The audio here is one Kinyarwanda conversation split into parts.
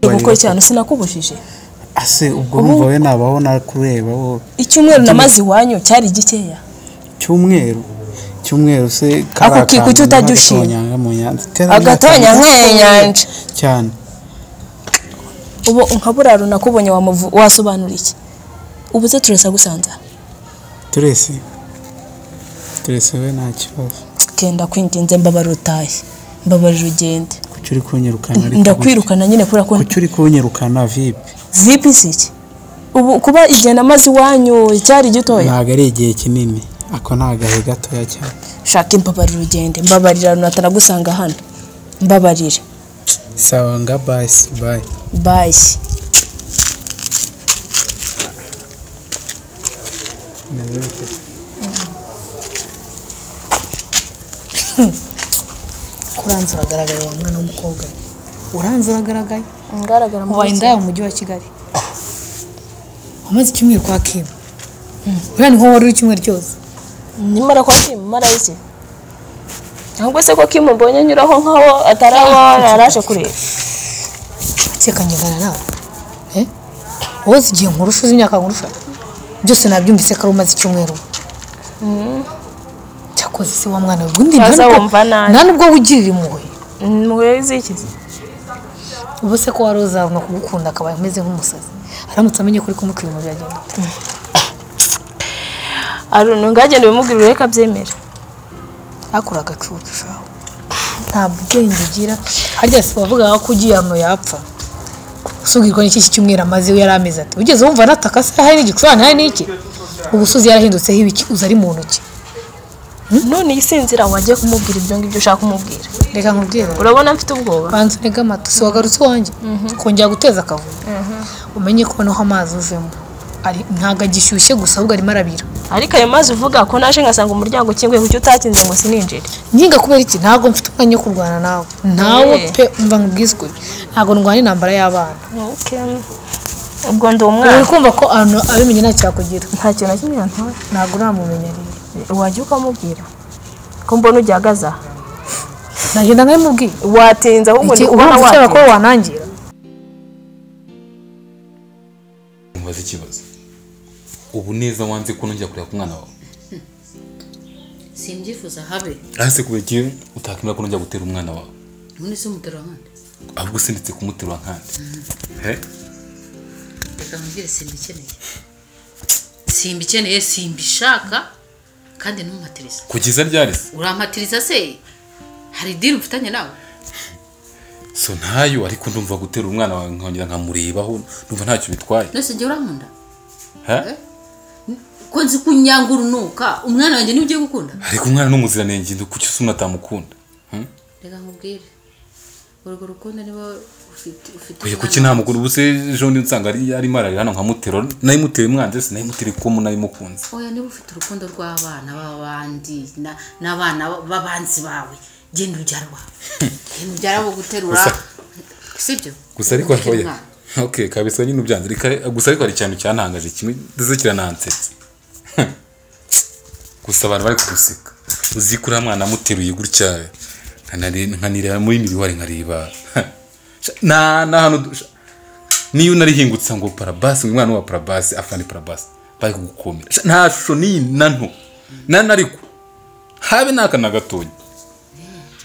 gukora cyane sinakubujije ase ubwo urumva we nabaho nakureba wowe icyumweru namaze iwanyu cyari gikeya cyumweru cyumweru se Ako kiku cyo utajya ushima. agatonyanga mu nyanza agatonya nk'iyi nyanja cyane ubu nka buraro nakubonye wamuvu- wasobanura iki ubuze turasa gusanza turese turese we nta kibazo kenda kwinginze mbabara utahe mbabarira ugende kuki uri kunyirukana ariko ndakwirukana nyine kubera ko kuki uri kunyirukana vipi vipi si iki ubu kuba igihe namaze iwanyu cyari gitoya ntabwo ari igihe kinini ako ni agahe gatoya cyane shaka imbabarira ugende mbabarira runata nagusanga hano mbabarire sawa nga basi bayi bayi kuranze uragaragaye wa mwana w'umukobwa we. uranze uragaragaye ngaragara ubaye indaya mu mujyi wa kigali wamaze icyumweru kwa kim uriya niho wari uri icyumweru cyose nimara kwa kimu marayizi ntabwo se ko kimu mbonye anyuraho nkaho ataraba yaraje kureba sekanyegana nawe Eh? wowe uzi igihe nkurusha uzi imyaka nkurusha byose nabyumvise ko ari umaze icyumweru cyakoze se wa mwana we ubundi nta Ntaza nubwo- wumva nabi. nta n'ubwo wigirira impuhwe muhuye z'ikizi ubu se ko wari uzabona kugukunda akaba ameze nk'umusazi aramutse amenye ko uri kumukira ibintu byagenda aruntu ngagenda bimubwirire reka abyemere akora agacucu shaho nta bwenge ugira harya si bavuga ko ugiye hano yapfa usubwirwa n'iki cyumweru amaze we yari ameze ati ugeze wumva anataka se hari n'igicurane hari n'iki ubusozi yarahindutseho ibiki uza ari mu ntoki none iyi sinzira wagiye kumubwira ibyo ngibyo ushaka kumubwira reka nkubwire urabona mfite ubwoba banza urega amata si wagarutse iwanjye kongera guteza akavuyo umenye ko noneho amazi uvemo Ari- ntabwo agishyushye gusa ahubwo arimo arabira ariko ayo mazi uvuga ko naje ngasanga umuryango ukinguye kuki utakinze ngo sininjire nyinga kubera iki ntabwo mfite umwanya wo kurwana nawe nawe Eh. pe mva nkubwiswe ntabwo ndwana intambara y'abana ubwo ndi umwana uri kumva ko ahantu abimenye nta cyakugira nta kintu na kimwe yantore ntabwo uramumenya rero wajya ukamubwira ko mbona ugihagaze aha nagenda nkabimubwiye watinze ahubwo ndi iki kubona urumva ushaka ko watinze wanangira mubaze ikibazo ubu neza wanze ko nongera kureba ku mwana wawe simbyifuza habe ahase kubera utakwemera ko nongera gutera umwana wawe none se umutero nkande ahubwo usinditse kumuterura nkande He? reka nkubwire simbikeneye simbikeneye simbishaka kandi ntumpatiriza kugeza ryari se urampatiriza se hari diri mfitanye nawe so ntayo ariko ndumva gutera umwana wawe nkongera nkamurebaho ndumva ntacyo bitwaye none se jya urankunda He? ko nzi ko unyangurunuka umwana wanjye niwe ugiye gukunda ariko umwana ni umuziranenge ndu- kuki se umuntu atamukunda Hmm? reka nkubwire urwo rukundo niba ufite ufite oya kuki umwana- ntamukunda ubuse ejo ndi nsanga ari- arimo ararira hano nkamutera nayimuteye umwanzi se nayimutera ikomu nayimukunze oya niba ufite urukundo rw'abana b'abandi na- n'abana b'abanzi bawe genda ubyara wawe genda ubyara abo guterura Gusa- sibyo gusa ariko Ufite oya umwana. okay kabisa nyine ubyanze Reka- gusa ariko hari ikintu cyantangaje kimwe ndetse kiranansetsa gusa abantu bari kuguseka uzi ko uriya mwana amuteruye gutya nkanare- nkanireba muri miriwari nkareba na na hano du- sha- niyo unarihingutse ngo parabasi umwana wa parabasi afani parabasi bari kugukomera Sha, nta shusho n'iyi na nto na nariko habe n'aka na gatoya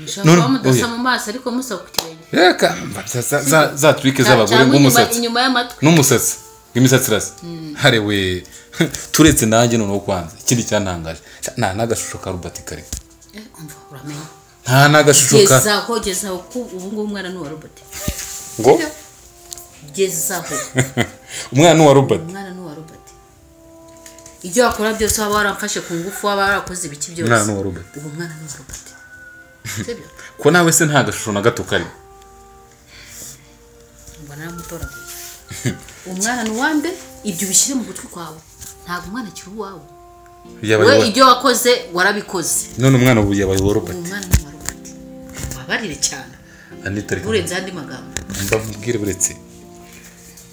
mushobora kuba None- mudasa oya. mu maso ariko musaba ku kirenge reka mva, za- za- za- za turike z'abagore Cyangwa inyuma- nk'umusatsi inyuma y'amatwi n'umusatsi w'imisatsi irasa hare we turetse nanjye noneho kwanza ikindi cyantangaje Sha, nta n'agashusho ka rubati kare Eh, umva uramenya nta n'agashusho ka gezaho gezaho ko ubu ngubu umwana ni uwa robert ngo gezaho umwana ni uwa robert umwana ni uwa robert ibyo wakora byose waba waramfashe ku ngufu waba warakoze ibiki byose Umwana ni uwa Robert. ubu umwana ni uwa robert sibyo ko nawe se nta gashusho na gato kari ngo naramutoraguye umwana ni uwande ibyo ubishyire mu gutwi kwawe ntabwo umwana akiri uwawe Yabaye we uwa- ibyo wakoze warabikoze none umwana ubu yabaye uwa robert ubu umwana ni uwa robert wabarire cyane anita reka urenze andi magambo mbamubwire buretse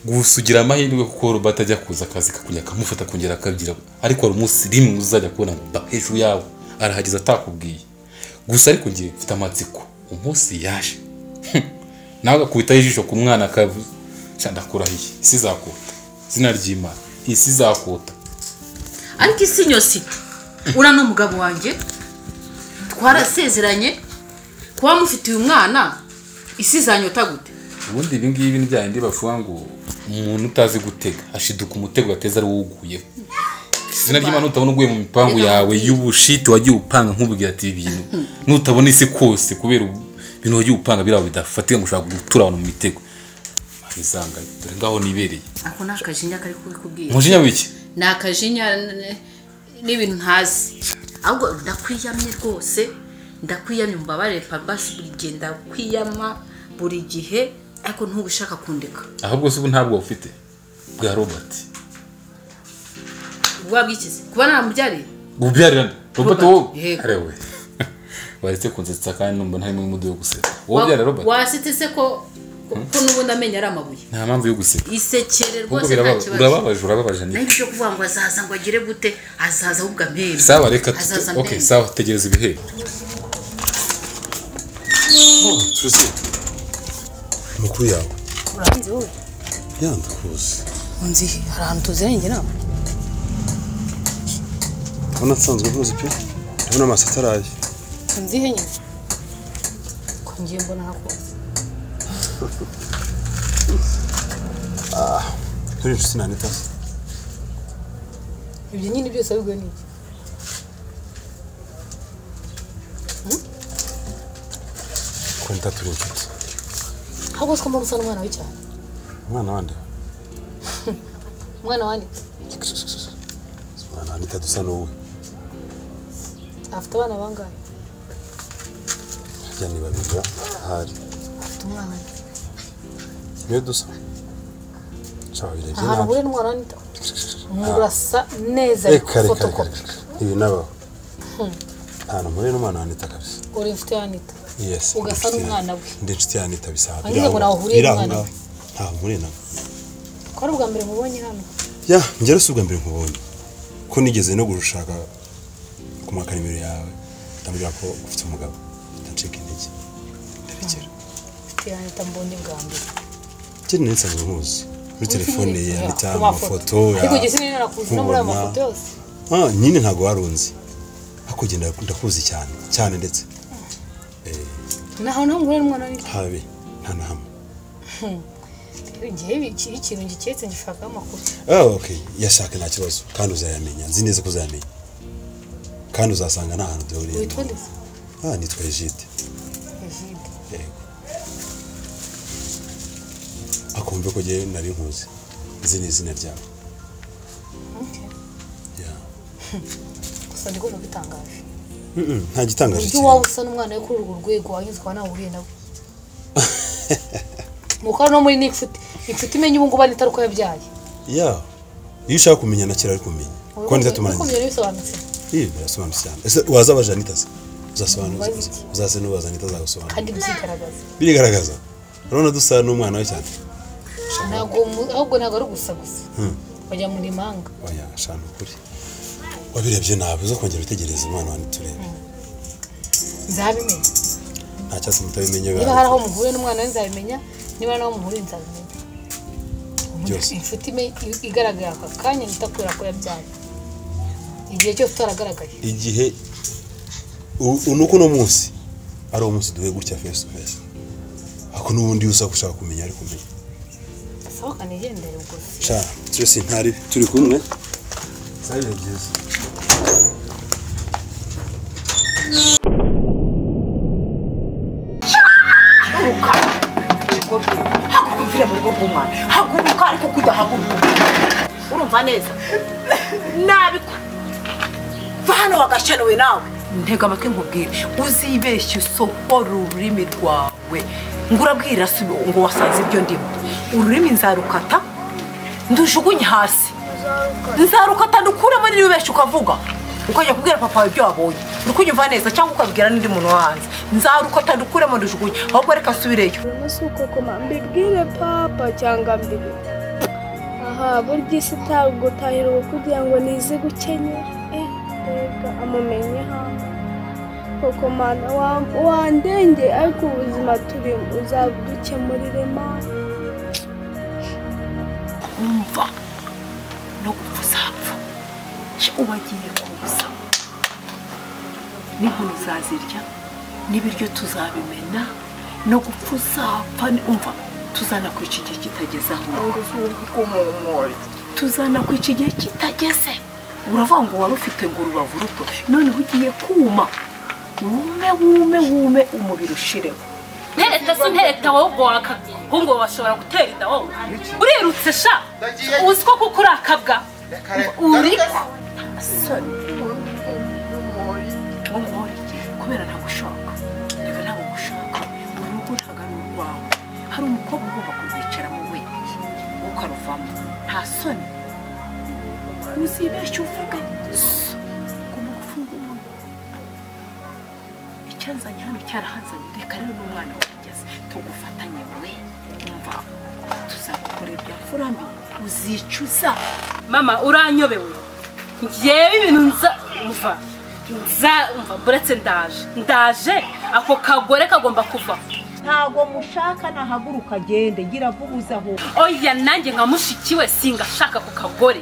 gusa ugira amahirwe kuko robert ajya kuza akazi kakunya akamufata kongera akabyira ariko hari umunsi rimwe uzajya kubona ngo mba hejuru yawe arahageze atakubwiye gusa ariko ngiye mfite amatsiko umunsi yaje nawe agakubitaho ijisho ku mwana akavu- sha ndakurahiye isi izakota izina ry'imana isi izakota ariko isi yose uriya ni umugabo wanjye twarasezeranye kuba mufitiye umwana isi izanyota gute ubundi ibi ngibi ni bya bindi bavuga ngo umuntu utazi gutega ashiduka umutego gateza ari uwuguyeho izina ry'imana utabona uguye mu mipangu yawe y'ubushiti wagiye upanga nk'ubwira ati ibi bintu nutabona isi kose kubera ubu- ibintu wagiye upanga biriya bidafatika ngo ushaka gutura abantu mu mitego ntizanga dore ngaho nibereye ako ni akajinya kari kubikubwira umujinya w'iki ni akajinya n- n- n'ibintu ntazi ahubwo ndakwiyamye rwose ndakwiyamye mbabare pambasi buri gihe ndakwiyama buri gihe ariko ntuba ushaka kundeka ahubwo se ubu ntabwo ufite bwa robert wabwikize kuba naramubyariye ubyarira robert Robert, wowe yego. arewe waretse kunsetsa kandi numva ntarimo n'umudu wo guseka wowe Wa- ubyarira robert wasetse se ko ko ko n'ubundi amenyo ari amabuye nta mpamvu yo guseka isekere ahubwo rwose nta biraba- kibazo urababaje urababaje ni nayo ibyo kuvuga ngo azaza ngo agire gute azaza ahubwo amenyo sawa reka tute- azaza okay amenyo sawa tegereza ibihembo tuzi amakuru yawe uranze wowe yandakuzi unzi hari ahantu tuzirengera inama ndabona nsanzwe nkuzi pe ndabona amaso ataraye unzi he nyine ko ngiye mbona hakuze turi inshuti nta n'itasi ibyo nyine byose ahubwo ni iki konta turi inshuti ahubwo twumva gusa n'umwana we cyane umwana wande umwana wandi umwana wanita dusa n'uwe afite abana bangahe harya ni babiri ba ahari afite umwana we niyo dusa nshaka birebye ahantu nabi ahure n'umwana wandi murasa neza reka reka reka fotokopi reka ibi nabaho ntabwo mpure n'umwana wanita kabisa uri inshuti ya anita yes Ugasa ndi inshuti ya- n'umwana we. ndi inshuti yanita bisaba Wagize ngo nawe uhuriye n'umwana we. ntaho mpuriye nawe ko ari ubwa mbere mubonye hano ya njyewe si ubwa mbere nkubonye ko nigeze no gushaka kumwaka nimero yawe ndamubwira ko ufite umugabo ndacika intege ndarekera inshuti ya anita mbonye bwa mbere njye nari nsanzwe nkuzi muri telefone ye yanditse ku amafoto ya ariko igihe sinari narakuzi no muri ayo nkubona. mafoto yose Ah, nyine ntabwo warunzi ariko njye nda- ndakuzi cyane cyane ndetse nta hantu hamwe uhure n'umwana wandi habe nta na hamwe igihe iki- ikintu giketse ngishakaho amakuru Ah, okay yashaka nta kibazo kandi uzayamenya nzi neza ko uzayamenya kandi uzasanga nta hantu duhuriye witwa ndetse ah nitwa Egide egide yego akumve ko ngewe nari nkuzi nzi n'izina ryawe Ya. gusa ndi kubona bitangaje Mm-mm, nta gitangaje uburyo waba kirimo usa n'umwana we kuri urwo rwego wanyuze ukaba nawe uhuriye nawe ni uko no muri n'inshuti inshuti imenya ubu ngubu anita ari uko yabyaye ya iyo ushaka kumenya na kera ari kumenya ko anita Uko tumaranye byari bisobanutse ibi birasobanutse cyane ese waza abaje anita se uzasobanura Mubaze iki? uzaze n'ubaza anita azagusobanura kandi byigaragaza birigaragaza urabona dusa n'umwana we cyane ntabwo mu- ahubwo ntabwo ari gusa gusa bajya mu rimanga oya shana ukuri wabirebye nabi uza kongera witegereze umwana wa ntiturebe nzabimenya nta cyatsi mutabimenye niba hari aho muhuye n'umwana we nzabimenya niba n'aho muhuriye nzabimenya Byose. inshuti ime- igaragara aka kanya nita kubera ko yabyaye igihe cyose utaragaragaye igihe u- u- nuko uno munsi ari uwo munsi duhuye gutya face to face ako n'ubundi uza gushaka kumenya ariko kumenya sohoka nigendere gusa sha twese ntari turi kumwe zari byiza haguruka mu rugo rw'umwana haguruka ariko kujya haguruka urumva neza nabi ko va hano wagashyanuwe nawe ntega amatwi nkubwire uzibeshye usohora ururimi rwawe ngo urabwira si- ngo wasanze ibyo ndimo ururimi nzarukata ndujugunye hasi nzarukata ndukuremo n'ibibeshye ukavuga ukajya kubwira papa wawe ibyo wabonye uri kunyumva neza cyangwa ukabwira n'undi muntu wo hanze nzarukata ndukuremo ndujugunye ahubwo reka asubireyo Mama si uko koma mbibwire papa cyangwa mbiri aha burya isi itagutahira ubu kugira ngo nize gukenye eh reka amumenye hanze koko mana wa- wandenge ariko ubuzima turimo uzadukemurire mana wumva no gupfa uzapfa uba agiye kuza n'inkono uzazirya n'ibiryo tuzabimena no gupfa uzapfa ni- umva tuzana kwica igihe kitageze aho tuzana kwica igihe kitageze uravuga ngo wari ufite ngo urubavu ruto noneho ugiye kuma wume wume wume umubiri ushireho ntereta si ntereta wowe ngo wakagongo washobora gutera inda wowe urirutse sha uzi ko kuko urakabwa uri umwori kubera ntagushaka reka ntabwo gushaka mu rugo ntabwo ari urwawe hari umukobwa ugomba kuzicaramo we ukaruvamo nta soni uzibeshya uvuge so, ugomba gufunga umunwa icyanzanye hano cyarahanzanye reka rero n'umwana wageze tugufatanye we umva tuzagukorera ibya furami uzicuza mama uranyobewe ngewe ibintu nza umva nza umva buretse ndaje ndaje ako kagore kagomba kuva ntago mushaka nahaguruka agende gira vuba uzaho oya nanjye nka mushiki we singashaka ako kagore